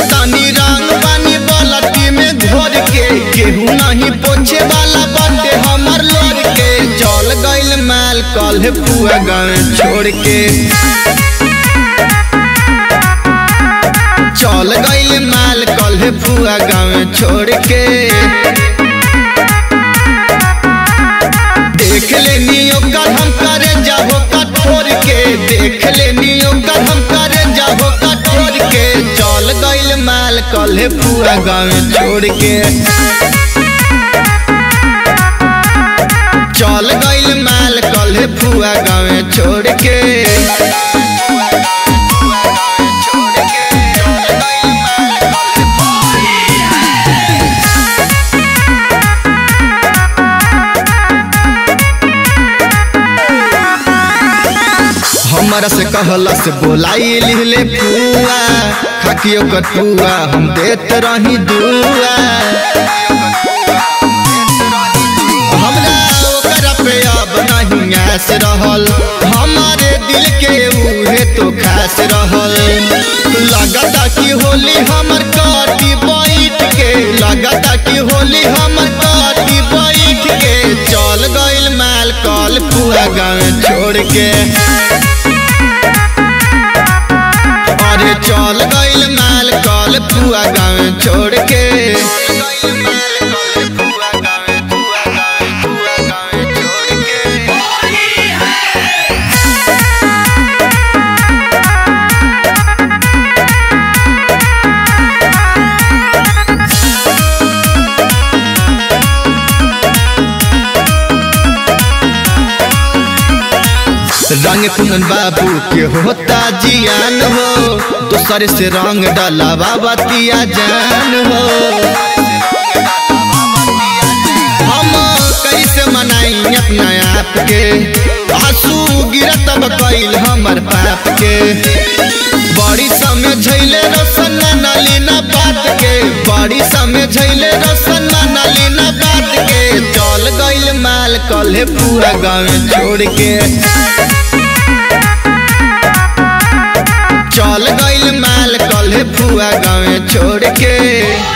तानी रंग बानी बालटी में घोर के केहू नहीं पोछे वाला बाटे हमर लोर के चल गइल माल कल पुआ गाँव छोड़ के चल गइल माल कल पुआ गाँव छोड़ के देख लेनी ओकर हम करे जाहो कठोर के देख लेनी ओकर हम करे जाहो कठोर के चल गइल माल कल पुआ गाँव छोड़ के चल गइल माल कल पुआ गाँव छोड़ के हमरा से कहला से बोलाई लिहले पुआ खाकी ओकर पुआ हम देत रही दुआ हमरा ओकरा पे अब नहीं आस रहल हमारे दिल के उहे तो खास रहल लगता कि होली हमर काटी बैठ के लगता कि होली हमर काटी बैठ के चल गइल माल कल पूरा गाँव छोड़ के अरे चल गइल माल कल पुआ गाँव छोड़ के रंग कुंदन बाबू के होता जियान हो दूसरे से रंग डाला बाबा तिया जान हो हम कैसे मनाई अपना आप के आंसू गिरत अब कैल हमर पाप के बड़ी समय झैले रसन नालीना बात के बड़ी समय झैले रसन नालीना बात के चल गइल माल कल पूरा गाँव छोड़ के चल गइल माल कल फुआ गाँव छोड़ के